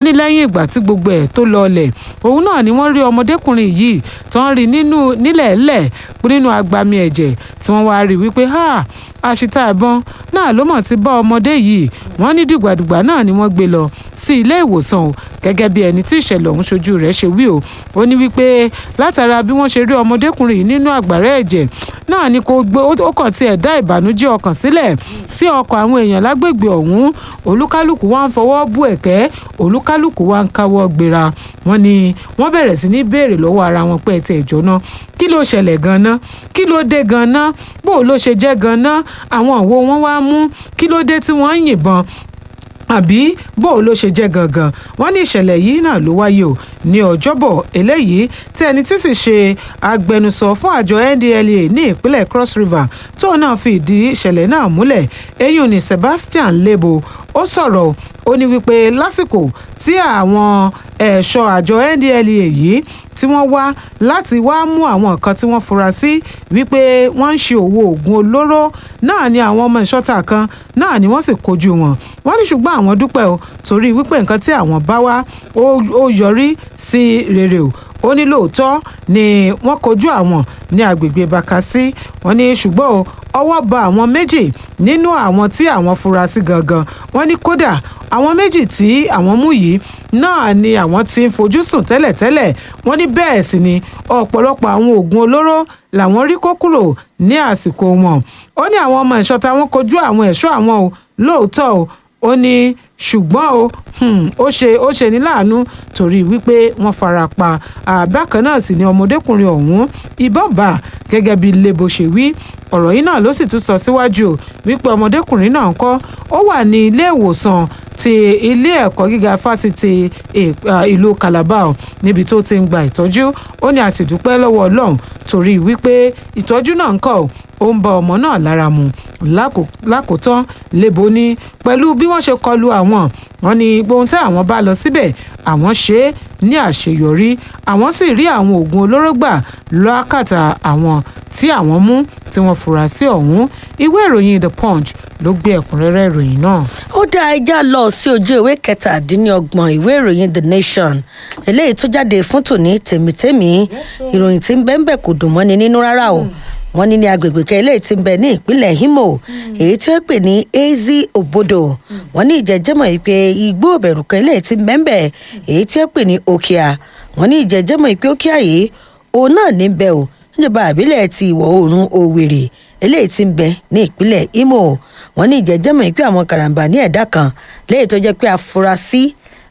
ní lẹ́yìn ìgbà tí gbogbo ẹ̀ tó lọọlẹ̀ òun náà ni wọ́n rí ọmọdékùnrin yìí tó ń rí nínú nílẹ̀ẹ́lẹ̀ nínú agbami ẹ̀jẹ̀ tí wọ́n wá rí wípé ha àṣìta ìbọn náà ló mọ̀ ti bá ọmọdé yìí wọ́n ní dìgbàdìgbà náà ni wọ́n gbé lọ sí ilé ìwòsàn o gẹ́gẹ́ bí ẹni tí ìṣẹ̀lẹ̀ ọ̀hún ṣojú rẹ̀ ṣe wí o ó ní wípé látara bí wọ́n ṣe rí ọmọdékùnrin yìí nínú àgbàrá ẹ̀jẹ̀ náà ni kò gbé ó kàn tiẹ̀ dá ìbànújẹ́ ọkàn sílẹ̀ sí ọkọ̀ àwọn èèyàn lágbègbè ọ̀hún olúkálùkù wa ń fọwọ́ bú ẹ̀kẹ́ olúkálùkù wa ń káwọ́ gbéra wọ́n ní wọ́n bẹ̀rẹ̀ sí ní béèrè lọ́wọ́ ara wọn pé ẹ̀tẹ̀ ìjọ́ná kí ló ṣẹlẹ̀ gan-an kí ló dé gan-an bó ló ṣe jẹ́ gan-an àwọn òwò wọn wá mú kí ló dé tí wọ́n ń yìnbọn àbí bó ló ṣe jẹ́ gangan wọ́n ní ìṣẹ̀lẹ̀ yìí náà ló wáyé o ní ọjọ́bọ̀ eléyìí tí ẹni tí sì ṣe agbẹnusọ fún àjọ NDLEA ní ìpínlẹ̀ Cross River tóun náà fi ìdí ìṣẹ̀lẹ̀ náà múlẹ̀ eyín ní Sebastian Lebo ó sọ̀rọ̀ ó ní wípé lásìkò tí àwọn ẹ̀ṣọ́ àjọ NDLEA yìí tí wọ́n wá láti wá mú àwọn nǹkan tí wọ́n fura sí wípé wọ́n ń ṣe òwò oògùn olóró náà ni àwọn ọmọ ìṣọ́ta kan náà ni wọ́n sì kojú wọn wọ́n ní ṣùgbọ́n àwọn dúpẹ́ o torí wípé nǹkan tí àwọn bá wá ó yọrí sí rere o ó ní lóòótọ́ ni wọ́n kojú àwọn ní agbègbè Bakassi wọ́n ní ṣùgbọ́n o ọwọ́ ba àwọn méjì nínú àwọn tí àwọn fura sí gangan wọ́n ní kódà àwọn méjì tí àwọn mú yìí náà ni àwọn ti ń fojú sùn tẹ́lẹ̀tẹ́lẹ̀ wọ́n ní bẹ́ẹ̀ sì ni ọ̀pọ̀lọpọ̀ àwọn oògùn olóró làwọn rí kó kúrò ní àsìkò wọn ó ní àwọn ọmọ ìṣọ́ta wọn kojú àwọn ẹ̀ṣọ́ àwọn o lóòótọ́ o ó ní ṣùgbọ́n o ó ṣe ó ṣe ní láàánú torí wípé wọ́n fara pa àbákan náà sì ni ọmọdékùnrin ọ̀hún ìbọn bá gẹ́gẹ́ bí Lebo ṣe wí ọ̀rọ̀ yìí náà ló sì tún sọ síwájú o wípé ọmọdékùnrin náà ń kọ́ ó wà ní ilé ìwòsàn ti ilé ẹ̀kọ́ gíga fásitì ìlú Calabar níbi tó ti ń gba ìtọ́jú ó ní a sì dúpẹ́ lọ́wọ́ Ọlọ́run torí wípé ìtọ́jú náà ń kọ́ ó ń bá ọmọ náà lára mu lákòótán Lebo ní pẹ̀lú bí wọ́n ṣe kọlu àwọn wọ́n ní gbohun tí àwọn bá lọ síbẹ̀ àwọn ṣe é ní àṣeyọrí àwọn sì rí àwọn oògùn olóró gbà lọ́kàtà àwọn tí àwọn mú tí wọ́n fura sí ọ̀hún ìwé ìròyìn The Punch ló gbé ẹ̀kúnrẹ́rẹ́ ìròyìn náà. ó dá ẹja lọ sí ojú ìwé kẹtàdínlọ́gbọ̀n ìwé ìròyìn The Nation eléyìí tó jáde fún tòní tèmítèmí ìròyìn tí ń bẹ́ẹ̀ bẹ́ẹ̀ kò dùn mọ́ni nínú rárá o wọ́n ní ní agbègbè kan eléyìí tí ń bẹ ní ìpínlẹ̀ Imo èyí tí wọ́n pè ní Ezi Obodo wọ́n ní ìjẹ́jẹ́mọ̀ yìí pé igbó òbẹ̀rù kan eléyìí tí ń bẹ ń bẹ èyí tí wọ́n pè ní Okia wọ́n ní ìjẹ́jẹ́mọ̀ yìí pé Okia yìí òun náà ní bẹ o níjọba àbílẹ̀ ti ìwọ̀ oòrùn Owerri eléyìí tí ń bẹ ní ìpínlẹ̀ Imo wọ́n ní ìjẹ́jẹ́mọ̀ yìí pé àwọn karambà ní ẹ̀dá kan léyìí tó jẹ́ pé afurasí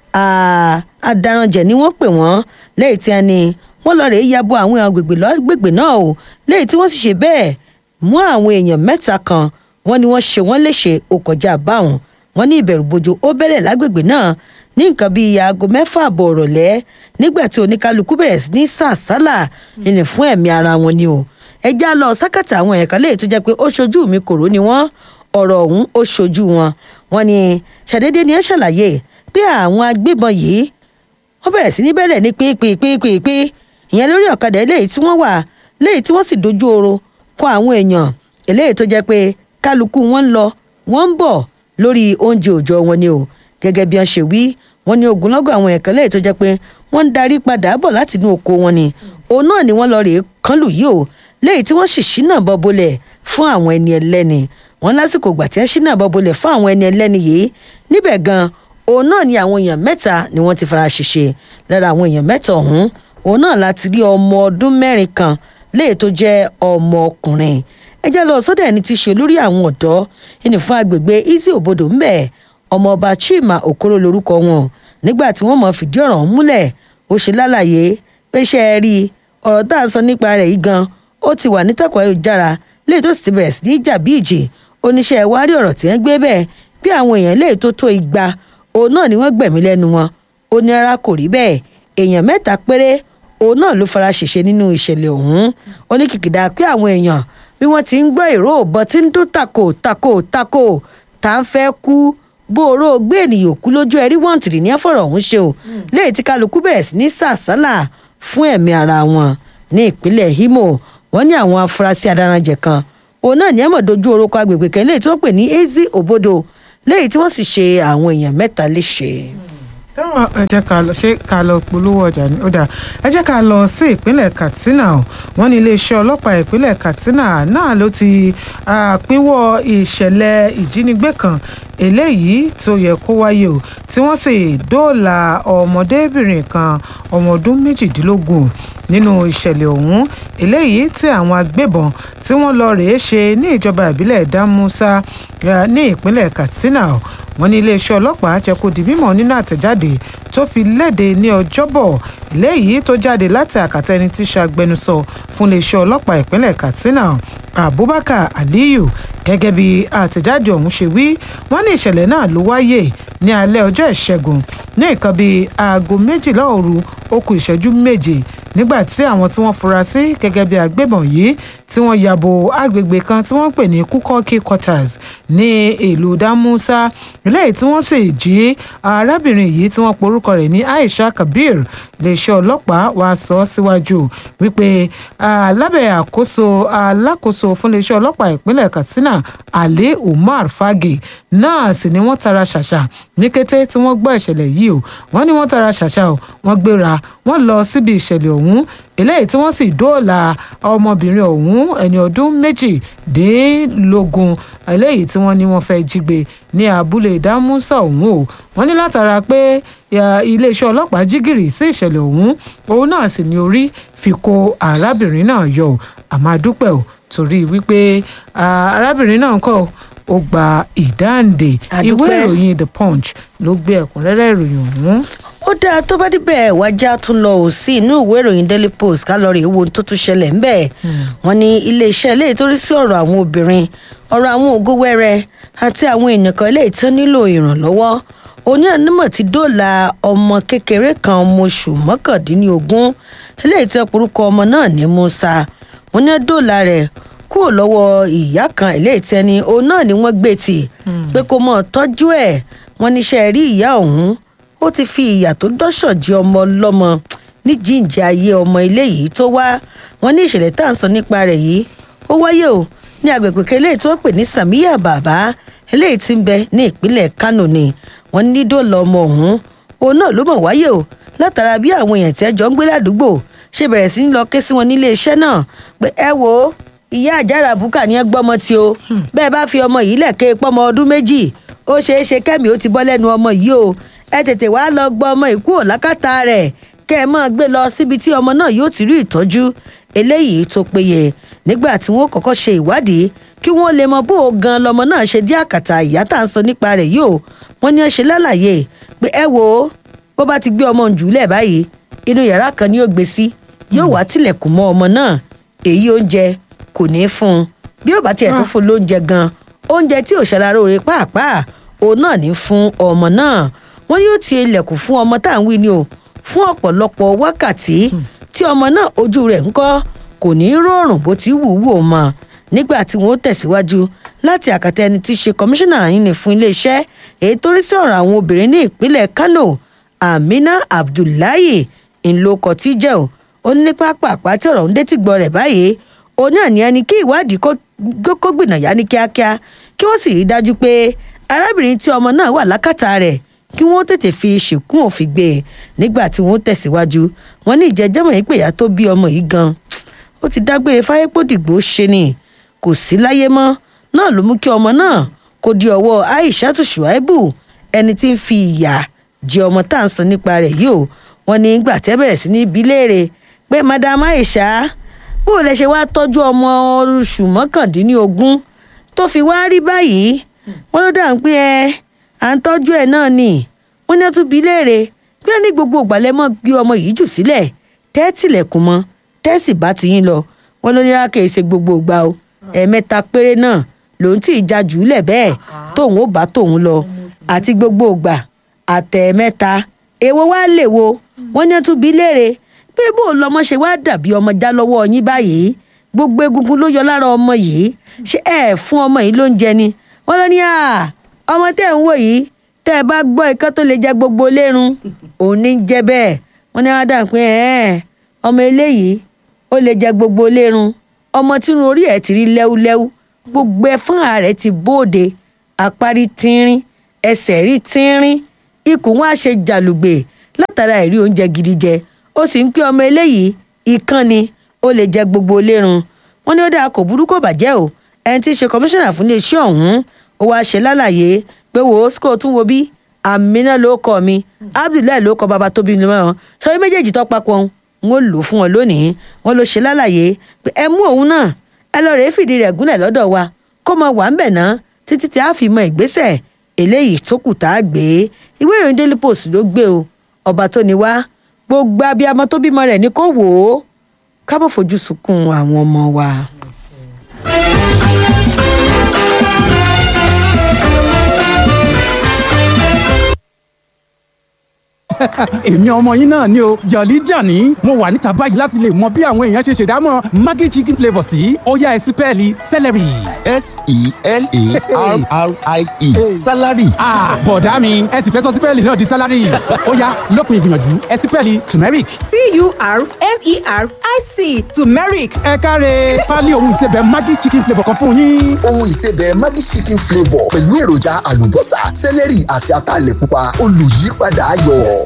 adaranjẹ̀ ni wọ́n pè wọ́n lẹ́yìn tí wọ́n ní wọ́n lọ rèé yabo àwọn agbègbè lọ́gbègbè náà o lẹ́yìn tí wọ́n sì ṣe bẹ́ẹ̀ mú àwọn èèyàn mẹ́ta kan wọ́n ní wọ́n ṣe wọ́n léṣe ó kọjá báwọn wọ́n ní ìbẹ̀rùbojo ó bẹ̀rẹ̀ lágbègbè náà ní nǹkan bíi aago mẹ́fà àbọ̀ ọ̀rọ̀lẹ́ nígbà tí oníkálukú bẹ̀rẹ̀ sí ní sàsálà nínú fún ẹ̀mí ara wọn ni o ẹjá lọ sákàtà àwọn ẹ̀ka lẹ́yìn tó jẹ́ pé ó ṣojú mi kòró ni wọ́n ọ̀rọ̀ ọ̀hún ó ṣojú wọn wọ́n ní ṣàdédé ni ẹ ṣàlàyé pé àwọn agbébọn yìí wọ́n bẹ̀rẹ̀ sí ní bẹ̀rẹ̀ ní pínpínpínpín ìyẹn lórí ọ̀kadà eléyìí tí wọ́n wà léyìí tí wọ́n sì dojú oorun kọ àwọn èèyàn eléyìí tó jẹ́ pé kálukú wọn ń lọ wọ́n ń bọ̀ lórí oúnjẹ òòjọ́ wọn ni o gẹ́gẹ́ bí wọ́n ṣe wí wọ́n ní ogunlọ́gọ̀ àwọn ẹ̀kan léyìí tó jẹ́ pé wọ́n ń darí padà bọ̀ láti inú oko wọn ni òun náà ni wọ́n lọ rèé kánlù yìí o léyìí tí wọ́n sì ṣínà bọ́ bolẹ̀ fún àwọn ẹni ẹlẹ́ni wọ́n lásìkò gbà tí wọ́n ṣínà bọ́ bolẹ̀ fún àwọn ẹni ẹlẹ́ni yìí níbẹ̀ gan òun náà ni àwọn èèyàn mẹ́ta ni wọ́n ti fara ṣèṣe lára àwọn èèyàn mẹ́ta ọ̀hún òun náà láti rí ọmọ ọdún mẹ́rin kan léè tó jẹ́ ọmọ ọkùnrin ẹjẹ́ lọ sọ́dọ̀ ẹni tí í ṣe olórí àwọn ọ̀dọ́ ẹni fún agbègbè Ezi Obodo ńbẹ̀ ọmọọba Chima Okoro lorúkọ wọn nígbà tí wọ́n mọ̀ fìdí ọ̀rọ̀ múlẹ̀ ó ṣe lálàyé pé ṣe é rí ọ̀rọ̀ tá a sọ nípa rẹ̀ yìí gan ó ti wà nítàkùn ayélujára léè tó sì ti bẹ̀rẹ̀ sí ní jà bí ìjì oníṣẹ́ ìwárí ọ̀rọ̀ tí wọ́n gbé bẹ́ẹ̀ bí àwọn èèyàn léè tó tó igba òun náà ni wọ́n gbẹ̀mí lẹ́nu wọn ó ní rárá kò rí bẹ́ẹ̀ èèyàn mẹ́ta péré òun náà ló fara ṣèṣe nínú ìṣẹ̀lẹ̀ ọ̀hún ó ní kìkìdá pé àwọn èèyàn bí wọ́n ti ń gbọ́ ìró òbọ̀ tí ń dún tako tako tako tá ń fẹ́ kú bóró gbé ènìyàn kú lójú ẹrí wọ́ǹtìrì ní ẹ̀fọ̀rọ̀ ọ̀hún ṣe o léyìí tí kálukú bẹ̀rẹ̀ sí ní sàsálà fún ẹ̀mí ara wọn ní ìpínlẹ̀ Imo wọ́n ní àwọn afurasí adaranjẹ kan òun náà ní ẹ̀mọ̀ dojú orúkọ agbègbè kan léyìí tí wọ́n pè ní Ezi Obodo léyìí tí wọ́n sì ṣe àwọn èèyàn mẹ́ta léṣe. tẹ́wọ̀n ẹ jẹ́ ká lọ ṣé ká lọ polówó ọjà ni ó dà ẹ jẹ́ ká lọ sí ìpínlẹ̀ Katsina o wọ́n ní iléeṣẹ́ ọlọ́pàá ìpínlẹ̀ Katsina náà ló ti pínwọ́ ìṣẹ̀lẹ̀ ìjínigbé kan eléyìí tó yẹ kó wáyé o tí wọ́n sì dóòlà ọmọdébìnrin kan ọmọ ọdún méjìdínlógún nínú ìṣẹ̀lẹ̀ ọ̀hún eléyìí tí àwọn agbébọn tí wọ́n lọ rèé ṣe ní ìjọba ìbílẹ̀ Dámúsá ní ìpínlẹ̀ Katsina o wọ́n ní iléeṣẹ́ ọlọ́pàá jẹ́ kó di mímọ̀ nínú àtẹ̀jáde tó fi léde ní ọjọ́bọ̀ léyìí tó jáde láti àkàtà ẹni tí ṣàgbẹnusọ fún iléeṣẹ́ ọlọ́pàá ìpínlẹ̀ Katsina Abubakar Aliyu gẹ́gẹ́ bí àtẹ̀jáde ọ̀hún ṣe wí wọ́n ní ìṣẹ̀lẹ̀ náà ló wáyé ní alẹ́ ọjọ́ ìṣẹ́gun ní nǹkan bíi aago méjìlá òru ó kù ìṣẹ́jú méje nígbà tí àwọn tí wọ́n fura sí gẹ́gẹ́ bí agbébọn yìí tí wọ́n yàbò agbègbè kan tí wọ́n pè ní kúkọ́kí quarters ní ìlú Dámúsá lẹ́yìn tí wọ́n sì jí arábìnrin yìí tí wọ́n porúkọ rẹ̀ ní Aisha Kabir iléeṣẹ́ ọlọ́pàá wàá sọ síwájú wípé lábẹ́ àkóso alákòóso fún iléeṣẹ́ ọlọ́pàá ìpínlẹ̀ Katsina Ali Umar Fage náà sì ni wọ́n tara ṣàṣà ní kété tí wọ́n gbọ́ ìṣẹ̀lẹ̀ yìí o wọ́n ní wọ́n tara ṣàṣà o wọ́n gbéra wọ́n lọ síbi ìṣẹ̀lẹ̀ ọ̀hún eléyìí tí wọ́n sì dóòlà ọmọbìnrin ọ̀hún ẹni ọdún méjìdínlógún eléyìí tí wọ́n ní wọ́n fẹ́ jí gbé ní abúlé dámúsà ọ̀hún o wọ́n ní látara pé iléeṣẹ́ ọlọ́pàá jí gìrì sí ìṣẹ̀lẹ̀ ọ̀hún òun náà sì ní orí fi kó arábìnrin náà yọ àmọ́ adúpẹ́ o torí wípé arábìnrin náà kọ́ ó gba ìdáǹdè ìwé ìròyìn the punch ló gbé ẹ̀kúnrẹ́rẹ́ ìròyìn ọ̀hún ó dáa tó bá díbẹ̀ wájà tún lọ ò sí inú ìwé ìròyìn daily post kálọ̀rì wo tó tún ṣẹlẹ̀ ńbẹ̀ wọ́n ní iléeṣẹ́ ilé ìtorí sí ọ̀rọ̀ àwọn obìnrin ọ̀rọ̀ àwọn ògo wẹ́rẹ́ àti àwọn èèyàn kan ilé ìtàn nílò ìrànlọ́wọ́ oní ànímọ̀ ti dóòlà ọmọ kékeré kan ọmọ oṣù mọ́kàndínlógún eléyìí tí ọ̀pọ̀lọpọ̀ ọmọ náà ní Musa wọ́n ní dóòlà rẹ̀ kúrò lọ́wọ́ ìyá kan eléyìí tí ẹni òun náà ni wọ́n gbé tì pé kó mọ̀ tọ́jú ẹ̀ wọ́n níṣẹ́ rí ìyá ọ̀hún ó ti fi ìyà tó dọ́ṣọ̀ jẹ ọmọ ọlọ́mọ ní jíǹjẹ ayé ọmọ ilé yìí tó wá wọn ní ìṣẹ̀lẹ̀ tá à ń sọ nípa rẹ̀ yìí ó wáyé o ní agbègbè kan eléyìí tó pè ní samiya bàbá eléyìí tí ń bẹ ní ìpínlẹ̀ Kánò ni wọ́n ní dóòlà ọmọ ọ̀hún òun náà ló mọ̀ wáyé o látara bí àwọn èèyàn tí ẹjọ́ ń gbé ládùúgbò ṣe bẹ̀rẹ̀ sí ń lọ ké sí wọn nílé iṣẹ́ náà pé ẹ wo ìyá àjàrà bùkà ni ẹ gbọ́mọ tí o bẹ́ẹ̀ bá fi ọmọ yìí lẹ̀ ké pọ́mọ ọdún méjì ó ṣeé ṣe kẹ́mi ó ti bọ́ lẹ́nu ọmọ yìí o ẹ tètè wá lọ gbọ́ ọmọ ìkú ò lákàtà rẹ̀ kẹ́ ẹ máa gbé lọ síbi tí ọmọ náà yóò ti rí ìtọ́jú eléyìí tó péye nígbà tí wọ́n kọ́kọ́ ṣe ìwádìí kí wọ́n lè mọ bó o gan lọmọ náà ṣe dí àkàtà ìyá tá à ń sọ nípa rẹ̀ yìí o wọ́n ní ẹ ṣe lálàyé pé ẹ wo bó bá ti gbé ọmọ jùlẹ̀ báyìí inú yàrá kan ni yóò gbé sí yóò wá tilẹ̀kùn mọ́ ọmọ náà èyí oúnjẹ kò ní í fún un bí ó bá tiẹ̀ tún fún un lóúnjẹ gan oúnjẹ tí ò ṣàlàrò rẹ̀ pàápàá òun náà ní fún ọmọ náà wọ́n yóò ti ilẹ̀kùn fún ọmọ tá à ń wí ni o fún ọ̀pọ̀lọpọ̀ wákàtí tí ọmọ náà ojú rẹ̀ ń kọ́ kò ní í rọrùn bó ti wù wò mọ́ nígbà tí wọ́n tẹ̀síwájú láti àkàtà ẹni tí í ṣe kọmíṣánná yìí fún iléeṣẹ́ èyí tó rí sí ọ̀rọ̀ àwọn obìnrin ní ìpínlẹ̀ Kano Amina Abdullahi ńlọkọ tí jẹ́ o ó ní pápá tí ọ̀rọ̀ ń dé tí gbọ́ rẹ̀ báyìí òun náà ní ẹni kí ìwádìí kó gbìnàyà ní kíákíá kí wọ́n sì rí dájú pé arábìnrin tí ọmọ náà wà lákàtà rẹ̀ kí wọ́n tètè fi ṣìkún òfin gbé e nígbà tí wọ́n tẹ̀síwájú wọn ní ìjẹ́jẹ́mọ̀ yìí pé ìyá tó bí ọmọ yìí gan ó ti dágbére fáyépòdìgbò ṣe ni kò sí láyé mọ́ náà ló mú kí ọmọ náà kó di ọwọ́ Aishatu Shuaibu ẹni tí ń fi ìyà jẹ ọmọ tá à ń sọ nípa rẹ̀ yìí o wọn ní gbà tẹ́ bẹ̀rẹ̀ sí ní bí léèrè pé madam Aisha bó o lè ṣe wá tọ́jú ọmọ oṣù mọ́kàndínlógún tó fi wá rí báyìí wọn ló dà ń pé ẹ à ń tọ́jú ẹ̀ náà ni wọ́n ní ó tún bí léèrè bí wọ́n ní gbogbo ìgbàlẹ̀ mọ́ gbé ọmọ yìí jù sílẹ̀ tẹ́tìlẹ̀kùn mọ́ tẹ́sì bá ti yín lọ wọ́n ló ní rákè ṣe gbogbo ìgbà o ẹ̀ẹ̀mẹ́ta péré náà lòun tí ì já jùúlẹ̀ bẹ́ẹ̀ tóun ó bá tóun lọ àti gbogbo ìgbà àtẹ̀ẹ̀mẹ́ta èwo wá lè wo wọ́n ní ó tún bí léèrè pé bó lọmọ ṣe wá dàbí ọmọ já lọ́wọ́ yín báyìí gbogbo egungun ló yọ lára ọmọ yìí ṣé ẹ fún ọmọ yìí lóúnjẹ ni wọ́n lọ ní à ọmọ tẹ́ ń wò yìí tẹ́ ẹ bá gbọ́ ikán tó lè jẹ gbogbo lérun òun ní jẹ́ bẹ́ẹ̀ wọ́n ní ádà pé ẹ̀ ọmọ eléyìí ó lè jẹ gbogbo lérun ọmọ tínú orí ẹ̀ ti rí lẹ́wúlẹ́wú gbogbo ẹ̀fọn rẹ̀ ti bóde àparí tínrín ẹsẹ̀ rí tínrín ikùn wọn á ṣe jàlùgbè látara ìrí oúnjẹ gidi jẹ ó sì ń pé ọmọ eléyìí ìkan ni ó lè jẹ gbogbo lérun wọn ní ó dáa kò burú kò bàjẹ́ o ẹni tí í ṣe kọmíṣánná fún iléeṣẹ́ ọ̀hún ó wáá ṣe lálàyé pé wò ó sco tún wo bí amina ló kọ mi abdullahi ló kọ bàbá tóbi mi mọ́ sọ yín méjèèjì tó papọ̀ ń ó lò fún wọn lónìí wọn ló ṣe lálàyé pé ẹ mú òun náà ẹ lọ rèé fìdí rẹ̀ gúnlẹ̀ lọ́dọ̀ wa kó mọ wà ń bẹ̀ ná títí tí a fi mọ ìgbésẹ̀ eléyìí tó kù tá a gbé ìwé ìròyìn daily post ló gbé o ọba tó ní wá gbogbo abiyamọ tó bímọ rẹ̀ ní kó wò ó ká má fojú sunkún àwọn ọmọ wa. èmi ọmọ yín náà ni o jọ̀lí jàní mo wà níta báyìí láti lè mọ bí àwọn èèyàn ṣe ṣèdámọ̀ maggi chicken flavour sí ọ̀yá ẹ̀sìn pẹ́ẹ́lí celery. s-e-l-a-r-r-i-e salary. ah bọ̀dá mi ẹ sì fẹ́ sọ sípẹ́ẹ̀lì náà di sálárì ọ̀yá lópin ìgbìyànjú ẹ̀sìn pẹ́ẹ́lì turmeric. t-u-r-m-e-r-i-c turmeric ẹ káre pálí ohun ìsebẹ̀ maggi chicken flavour kan fún yín. ohun ìsebẹ̀ maggi chicken flavour pẹ̀lú èròjà àlùbọ́sà sẹ́lẹ̀rì àti ataalẹ̀ pupa olùyípadà ayọ̀.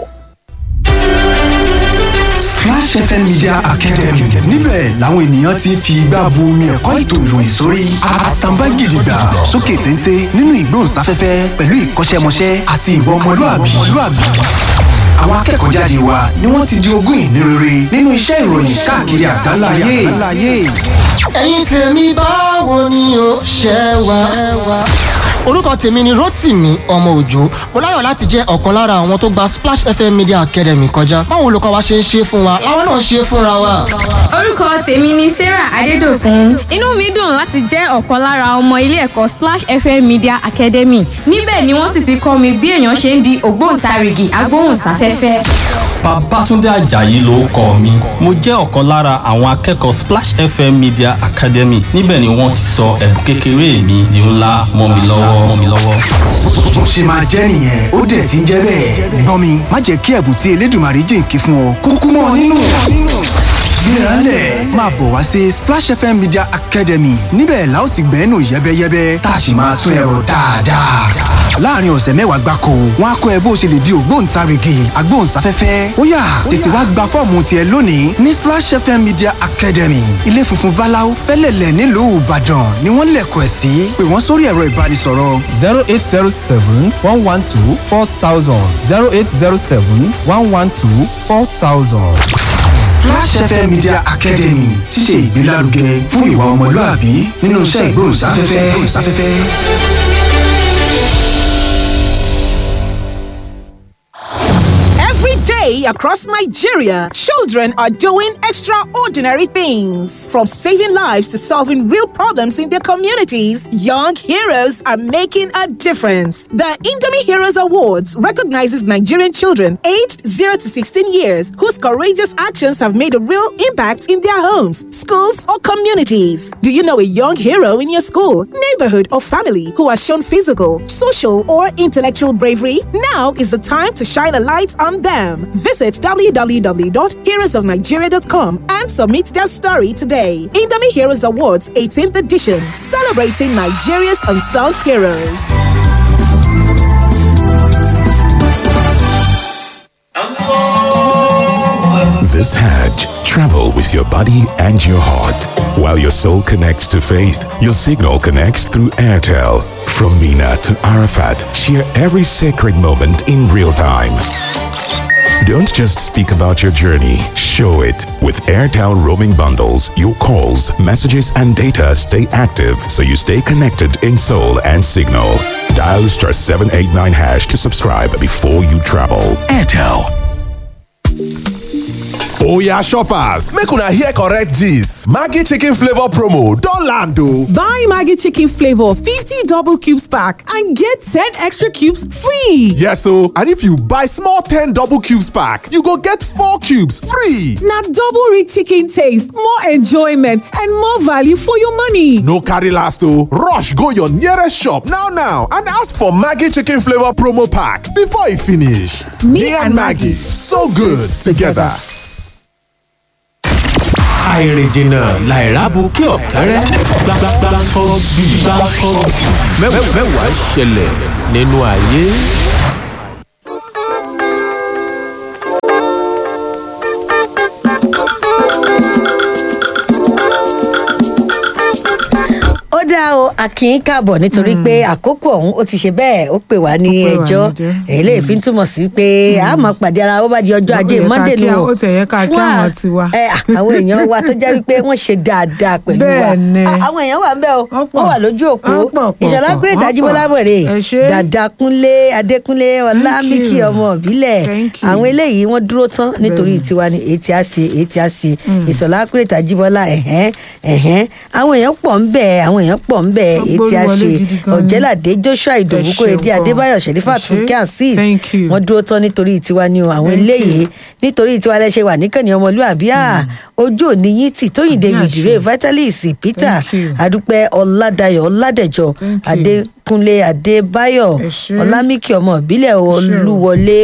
Splash FM Media Academy níbẹ̀ làwọn ènìyàn ti ń fi igbá bu omi ẹ̀kọ́ ètò ìròyìn sórí àtàǹbá gidigba sókè téńté nínú ìgbóhùnsáfẹ́fẹ́ pẹ̀lú ìkọ́ṣẹ́mọṣẹ́ àti ìwà ọmọlúàbí. Àwọn akẹ́kọ̀ọ́ jáde wa ni wọ́n ti di ogún ìní rere nínú iṣẹ́ ìròyìn káàkiri àgbáńlá ayé. ẹ̀yin tèmi báwo ni o ṣe wà. orúkọ tèmi ni rotimi ọmọ òjò mo láyọ̀ láti jẹ́ ọ̀kan lára àwọn tó gba splash fm media academy kọjá báwo olùkọ́ wa ṣe ń ṣe fún wa láwọn náà ṣe fúnra wa. orúkọ tèmi ni sarah adédọkùn inú mi dùn láti jẹ́ ọ̀kan lára ọmọ ilé ẹ̀kọ́ splash fm media academy níbẹ̀ ni wọ́n sì ti kọ́ mi bí èèyàn ṣe ń di ògbóǹtarìgì agbóhùnsáfẹ́fẹ́. Babátúndé Àjàyí ló kọ mi. Mo jẹ́ ọ̀kan lára àwọn akẹ́kọ̀ọ́ Splash FM Media Academy. Níbẹ̀ ni wọ́n ti sọ ẹ̀bùn kékeré mi di ńlá mọ́ mi lọ́wọ́ mọ́ mi lọ́wọ́. Bó ṣe máa jẹ́ nìyẹn ó dẹ̀ ti ń jẹ́ bẹ́ẹ̀. Gbọ́n mi má jẹ́ kí ẹ̀bùn tí Elédùmarè jìnkí fún ọ kúkú mọ́ ọ nínú. Gbéralẹ̀ máa bọ̀ wá sí Splash FM Media Academy níbẹ̀ la ó ti gbẹ́nu yẹ́bẹ́yẹ́bẹ́ tá a sì máa tún ẹ̀rọ dáadáa. Láàárín ọ̀sẹ̀ mẹ́wàá gbáko, wọ́n á kọ́ ẹ bó ṣe lè di ògbóǹtarìgì agbóhùnsáfẹ́fẹ́. Ó yá tètè wá gba fọ́ọ̀mù tiẹ̀ lónìí ní Splash FM Media Academy. Ilé funfun Báláú fẹ́lẹ̀lẹ̀ nílùú Ìbàdàn ni wọ́n lẹ̀kọ̀ ẹ̀ sí. Pè wọ́n sórí ẹ̀rọ ìbánisọ̀rọ̀. zero eight zero seven one one two four thousand zero eight zero seven one one two four thousand. Splash FM Media Academy ti ṣe ìgbélárugẹ fún ìwà ọmọlúàbí nínú iṣẹ́ ìgbóhùnsáfẹ́fẹ́. Every day across Nigeria, children are doing extraordinary things. From saving lives to solving real problems in their communities, young heroes are making a difference. The Indomie Heroes Awards recognizes Nigerian children aged 0 to 16 years whose courageous actions have made a real impact in their homes, schools, or communities. Do you know a young hero in your school, neighborhood, or family who has shown physical, social, or intellectual bravery? Now is the time to shine a light on them. Visit www.heroesofnigeria.com and submit their story today. Indomie Heroes Awards 18th edition, celebrating Nigeria's unsung heroes. This Hajj, travel with your body and your heart. While your soul connects to faith, your signal connects through Airtel. From Mina to Arafat, share every sacred moment in real time. Don't just speak about your journey, show it. With Airtel roaming bundles, your calls, messages, and data stay active so you stay connected in soul and signal. Dial star 789 hash to subscribe before you travel. Airtel. oya shoppers make una hear correct gist maggi chicken flavour promo don land o. Buy Maggie Chicken Flavor 50 double cubes pack and get 10 extra cubes free. yes o and if you buy small ten double cubes pack you go get four cubes free. Now double rich chicken taste, more enjoyment, and more value for your money. no carry last o rush go your nearest shop now now and ask for maggi chicken flavour promo pack before e finish. me and maggi so good together. àìrìnjìnà làìrábù kí ọ̀kẹ́rẹ́ gbàgbàgbàkọ́ bí gbàkọ́ mẹ́wàá ń ṣẹlẹ̀ nínú ayé. dá o akin káàbọ̀ nítorí pé àkókò ọ̀hún ó ti ṣe bẹ́ẹ̀ ó pè wá ní Ó pè wá ẹjọ́ níjọ́. èyí lè fi ń túmọ̀ sí pé a máa pàdé ara wa bá di ọjọ́ Ó ajé yẹ ká monday kí nù a- ó tẹ̀ yẹ ká kí Fún àwọn à- tiwa. ẹ, àwọn èèyàn wa tó jẹ́ wípé wọ́n ṣe dáadáa pẹ̀lú wa Bẹ́ẹ̀ ni. À, àwọn èèyàn wà ń bẹ̀ o wọ́n wà lójú òpó Wọ́n pọ̀, pọ̀, ìṣọ̀lá pọ̀, kúrètà wọ́n ajíbọ́lá pọ̀. mọ̀rẹ́ Ẹ ṣé. dàdà kúnlé adékúnlé ọlámíkì you. ọmọ ìbílẹ̀ Thank you. àwọn eléyìí wọ́n dúró tán nítorí tiwa ni èyí tí a ṣe èyí tí a ṣe ìṣọ̀lá kúrètà ajíbọ́lá ẹ̀hẹ́n ẹ̀hẹ́n àwọn èèyàn pọ̀ ń bẹ̀ àwọn èèyàn pọ̀ ń bẹ̀ Wọ́n èyí tí a gbórí ṣe wọlé gidi gan ni. ọ̀jẹ́ládé joshua ìdòwú Ẹ kórèdé ṣeun gan. adébáyọ̀ sẹ̀rífà Ẹ ṣé. túnkẹ́ azeez Thank you. wọ́n dúró tán nítorí tiwa ni o àwọn Thank eléyìí you. nítorí tiwa lẹ ṣe wà níkànnì ọmọlúwàbí à ojú òní yín tì tóyìn david àṣẹ. ray vitalis peter Thank you. adúpẹ́ ọládàyọ̀ ọládẹ̀jọ Thank you. adékúnlé adébáyọ̀ Ẹ ṣé. ọlámíkì ọmọ ìbílẹ̀ ṣé o. olúwọlé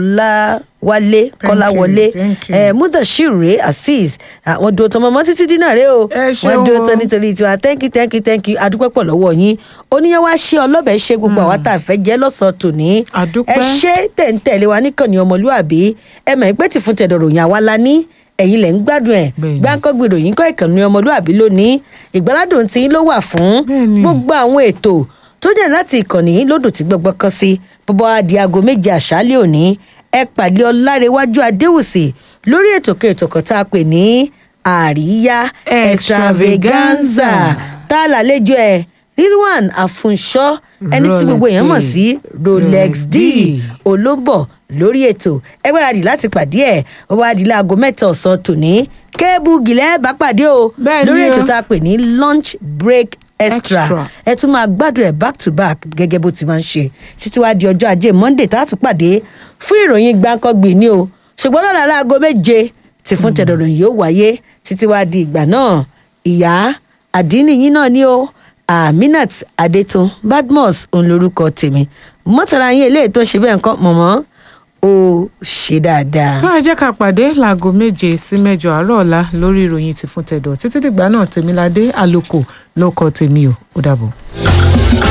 ọláwálé kọ́láwọlé you, thank you. ẹ mudashiru azeez àwọn dúró tán mọ́mọ́ títí dínà rẹ o Ẹ ṣé wọ́n dúró o. tán nítorí tiwa thank you thank you thank you adúpẹ́ pọ̀ lọ́wọ́ yín oníyẹn wá ṣe ọlọ́bẹ̀ ṣe gbogbo àwa tá a fẹ́ jẹ́ lọ́sàn-án tòní Àdúpẹ́. ẹ ṣe tẹ̀ǹtẹ̀lé wa níkànnì ọmọlúàbí ẹ mọ̀ pé tì fún tẹ̀dọ̀ ròyìn àwa la ní ẹ̀yin lẹ̀ ń gbádùn ẹ̀ Bẹ́ẹ̀ni. gbáǹkọ́gbì ròyìn kọ́ ìkànnì ọmọlúàbí lónìí ìgbàládùn tí ló wà fún Bẹ́ẹ̀ni. gbogbo àwọn ètò tó jẹ́ láti ìkànnì yìí lódò tí gbọ́gbọ́ kan sí bọ́bọ́ á di aago méje àṣálẹ́ òní ẹ pàdé ọlárẹ̀wájú adéwùsì lórí ètò kan ètò kan tá a pè ní àríyá extravaganza tá a lálejò ẹ rilwan afunṣọ ẹni tí gbogbo Rolex èèyàn mọ̀ D. sí rolex d D. olóńbọ̀ lórí ètò ẹ gbáradì láti pàdé ẹ ó wá di láago mẹ́ta ọ̀sán tòní kébù gìlẹ́ bá pàdé o Bẹ́ẹ̀ ni lórí ètò o. tá a pè ní lunch break extra Extra. ẹ tún máa gbádùn ẹ back to back gẹ́gẹ́ bó ti máa ń ṣe títí wá di ọjọ́ ajé monday tá a tún pàdé fún ìròyìn gbáǹkọ́gbìn ni o ṣùgbọ́n lọ́la láago méje tí fún tẹ̀dọ̀rọ̀ yìí ó wáyé títí wá di ìgbà náà ìyá àdínníyìn náà ni o aminat adetun badmus òun lorúkọ tèmi mọ́tàlá yín eléyìí tó ń ṣe bẹ́ẹ̀ nǹkan mọ̀mọ́ ó ṣe dáadáa. tó ẹ jẹ́ ká pàdé láago méje sí mẹ́jọ àárọ̀ ọ̀la lórí ìròyìn ti fún tẹ̀dọ̀ títí dìgbà náà tèmiládé àlòkò ló kọ tèmi o ó dàbọ̀.